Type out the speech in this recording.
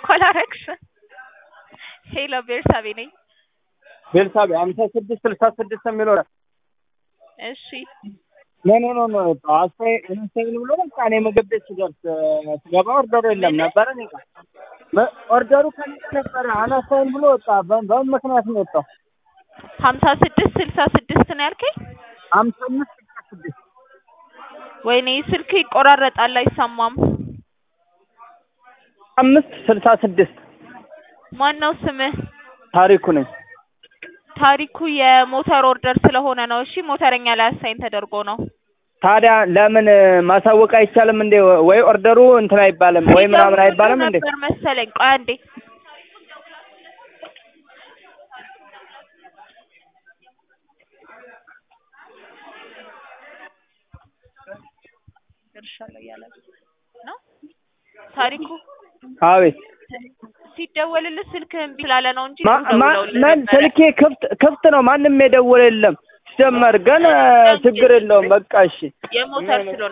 አላረግሽም። ሄሎ ቤርሳቤ ነኝ። ቤርሳቤ ሀምሳ ስድስት ስልሳ ስድስት የሚለው እሺ ኖ ኖ ኖ ኖ አስተያየት አስተያየት ብሎ በቃ እኔ ምግብ ቤት ስደርስ ስገባ ኦርደሩ የለም ነበረ እኔ ጋር በ- ኦርደሩ ከኔ ጋር ነበረ አናስተያየት ብሎ ወጣ። በ- በምን ምክንያት ነው የወጣው? ሀምሳ ስድስት ስልሳ ስድስት ነው ያልከኝ? ሀምሳ አምስት ስልሳ ስድስት ወይኔ ስልክ ይቆራረጣል አይሰማም። አምስት ስልሳ ስድስት ማን ነው ስምህ? ታሪኩ ነኝ። ታሪኩ የሞተር ኦርደር ስለሆነ ነው። እሺ ሞተረኛ ላይ አሳይን ተደርጎ ነው። ታዲያ ለምን ማሳወቅ አይቻልም እንዴ? ወይ ኦርደሩ እንትን አይባልም ወይ ምናምን አይባልም እንዴ? ነበር መሰለኝ። ቆይ አንዴ ደርሻለሁ እያለ ነው ታሪኩ። አቤት ሲደወልልህ ስልክህ እምቢ ስላለ ነው እንጂ ማ- ማ- ደውለውልህ ምን ነበረ። ስልኬ ክፍት ክፍት ነው። ማንም የደወለ የለም። ሲጀመር ግን ችግር የለውም። በቃ እሺ የሞተር ስለሆነ